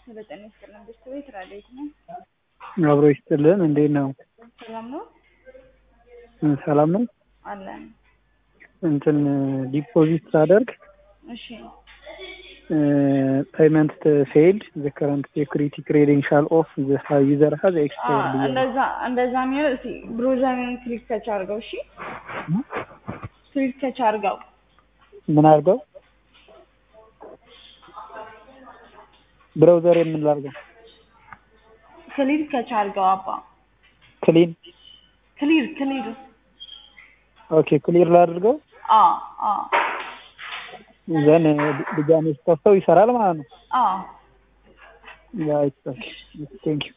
በጤና ይስጥልን ቤተሰቤት ራዴት ነው። አብሮ ይስጥልን። እንዴት ነው? ሰላም ነው ሰላም ነው። አለን። እንትን ዲፖዚት ሳደርግ እሺ ፔመንት ፌልድ ዘ ከረንት ሴኩሪቲ ክሬዴንሻል ኦፍ ዘ ዩዘር ሀዝ ኤክስፓየርድ ብያለሁ። እንደዛ እንደዛ የሚሆን እስኪ ብሮዘርን ክሊክ ተች አድርገው። እሺ ክሊክ ተች አድርገው። ምን አድርገው? ብራውዘር የምንላርገው ክሊክ ተች አድርገው። አባ ክሊን ክሊር ክሊር ኦኬ ክሊር ላድርገው አ አ ዘን ድጋሜ ስከፍተው ይሰራል ማለት ነው። አ ያ ቴንክ ዩ